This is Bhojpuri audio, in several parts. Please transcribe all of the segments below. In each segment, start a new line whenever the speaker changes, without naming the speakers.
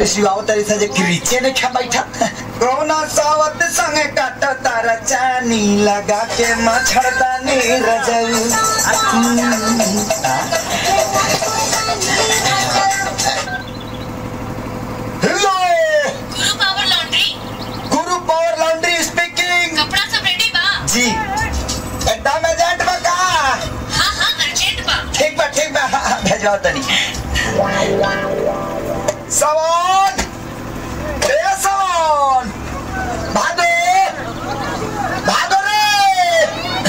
सिवाओ तरी से जे क्रीचे ने खा बैठा कोना सावत संगे काट तारा चानी लगा के मछड़दानी रजऊ hello
Guru power laundry
Guru power laundry speaking
कपड़ा सब रेडी बा
जी एकदम एजेंट बा का
हाँ हाँ अर्जेंट बा
ठीक बा ठीक बा हाँ, हाँ, भेजवाओ तनी सवान ए सवान भागो भागो रे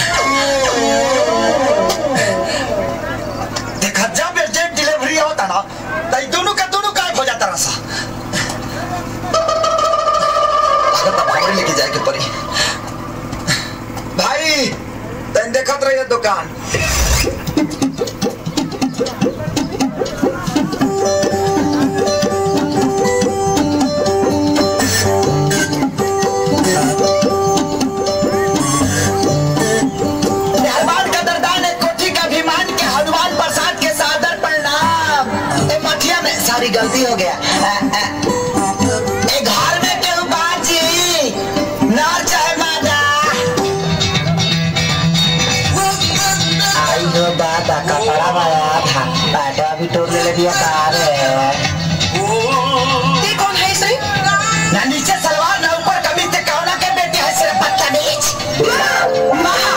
देखा जब एजेंट डिलीवरी होता ना तो दोनों का दोनों गायब हो जाता रसा लागत भागरे लेके जाए के पड़ी भाई तन देखत रहिए दुकान मेहरबान कदरदान है कोठी का अभिमान के हनुमान प्रसाद के सादर प्रणाम ए मठिया में सारी गलती हो गया अ, अ, ए घर में केहू बाजी नर चाहे मादा आई हो बाबा कपड़ा वाला था बैठा भी तोड़ ले दिया कार
ये कौन है सही
ना नीचे सलवार ना ऊपर कमीज ते कौना के बेटी है सिर्फ बदतमीज माँ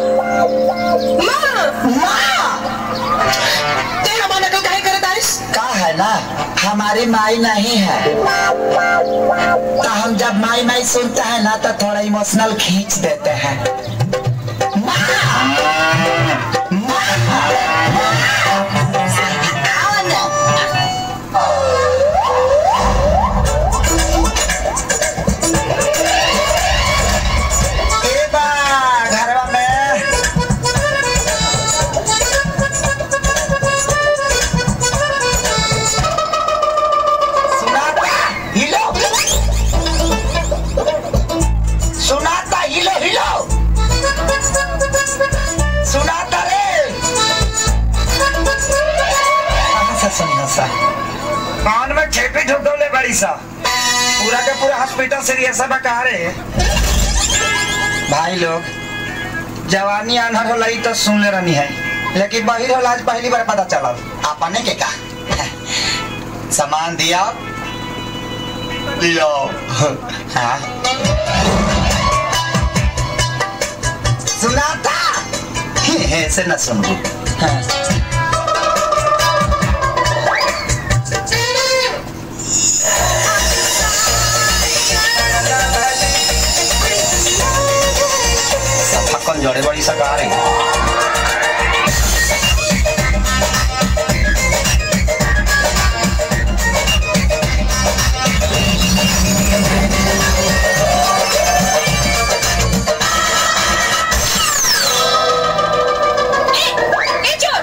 माँ
माँ
तेरा माना को काहे करे दाइस
का है ना हमारी माई नहीं है तो हम जब माई माई सुनते हैं ना तो थोड़ा इमोशनल खींच देते हैं माँ! माँ! आओ ना। ए बा, घरवा में सुनाता हिलो सुनाता हिलो हिलो सुनाता रे कहाँ से सुनियो सा कान में ठेपी ठुकौले बड़ी सा पूरा के पूरा हॉस्पिटल सीरियस है बका रे भाई लोग जवानी अनहर होला ई तो सुन ले रहनी है लेकिन बहिर होला आज पहली बार पता चलल आपने के का सामान दिया लो हाँ सुनाता ऐसे न सुन हाँ। सब फक्कन जड़े बड़ी सका रही
ए चोर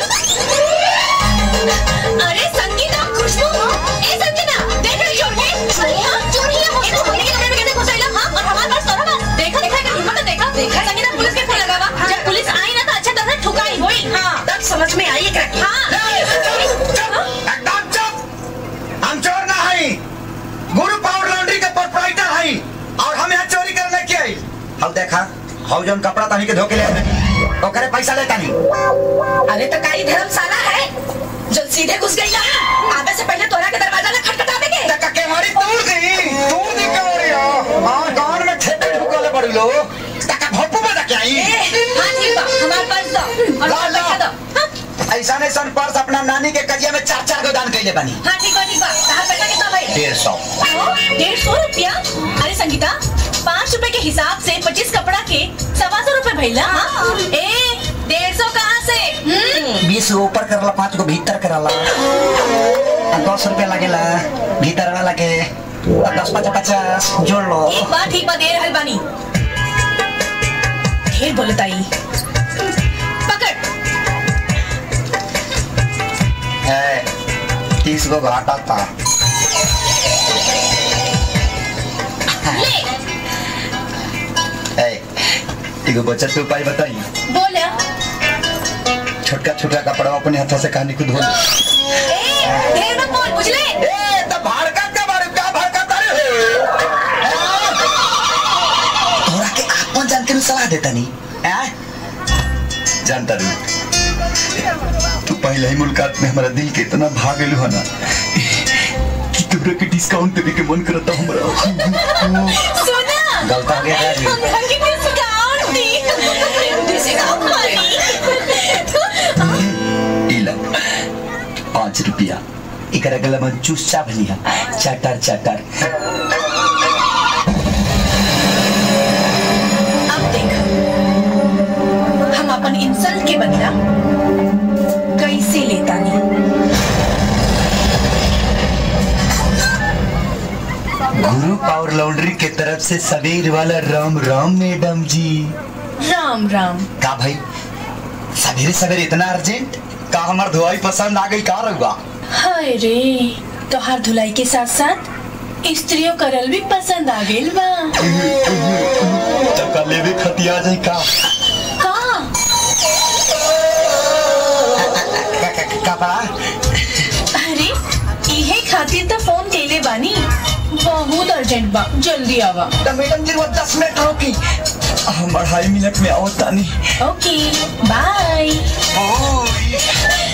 अरे संगीता खुशबू ए संगीता देख रही चोर के चोरियां चोरियां हो तो हमने के कमरे में कैसे घुसाइला हां और हमारे पास सोना बा देखा देखा कर हिम्मत देखा देखा संगीता पुलिस के फोन लगावा जब पुलिस आई ना तो अच्छा तरह से ठुकाई होई हां
तब समझ में आई एकरा के
हां
एकदम चुप हम चोर ना हई गुरु पावर लॉन्ड्री के प्रोपराइटर हई और हम यहाँ चोरी करने के आई अब देखा हौ जौन कपड़ा तनी के धोके ले आवे, ओकरे पैसा लेता नहीं
अरे तो काई धर्मशाला है जो सीधे घुस गई ना आवे से पहले तोरा के दरवाजा ना खटखटा देंगे
तक के हमारी तोड़ दी तोड़ दी के हो रही हो हां गांव में ठेपे ठुकले पड़ी लो तक भोपू में जाके आई
हां ठीक बा हमारे पास दो और
ला,
और
ला।
पैसा दो हाँ,
ऐसा नहीं सन पर्स अपना नानी के कजिया में चार चार गो दान कैले बनी
हाँ ठीक बा ठीक बा कहाँ पैसा कितना भाई
डेढ़ सौ
डेढ़ सौ रुपया अरे संगीता पाँच रुपए के हिसाब से पच्चीस कपड़ा के सवा सौ रुपए भैला हाँ? ए डेढ़ सौ कहाँ से हम्म?
बीस गो ऊपर करला पाँच गो भीतर करला आ, दस रुपया लगेला भीतर वाला के आ, दस पचास पचास जोड़ लो
एक बार ठीक बा दे रहल बानी ढेर बोलताई पकड़
है तीस गो घाटा था
ले
है एगो बचत के उपाय बताई
बोला
छोटका छोटका कपड़ा अपने हाथों से कहानी खुद धो लो
ए ढेर मत बोल बुझले
ए तो भाड़का सलाह देता नहीं आ? जानता रू तू पहले ही मुलाकात में हमारा दिल के इतना भाग गेलू है ना कि तोरा के डिस्काउंट देवे के मन करता हमरा
सुना
गलत हो गया यार ये।
हमरा के डिस्काउंट दी डिस्काउंट वाली
इला पाँच रुपया एकरा गला में चूसा भलिया चटर चटर
अब देख हम अपन इंसल्ट के बदला कैसे लेता नहीं
गुरु पावर लॉन्ड्री के तरफ से सवेर वाला राम राम मैडम जी
राम राम
का भाई सवेरे सवेरे इतना अर्जेंट का हमार धुआई पसंद आ गई का रहुआ
हाय रे तोहार धुलाई के साथ साथ स्त्रियों करल भी पसंद आ गेल बा
तब का लेवे खतिया जाए का
का
कपड़ा
अरे इहे खातिर तो फोन केले बानी बहुत अर्जेंट बा जल्दी आवा
तो मैडम जी वो दस मिनट रोकी हम अढ़ाई मिनट में आओ तानी
ओके बाय
ओह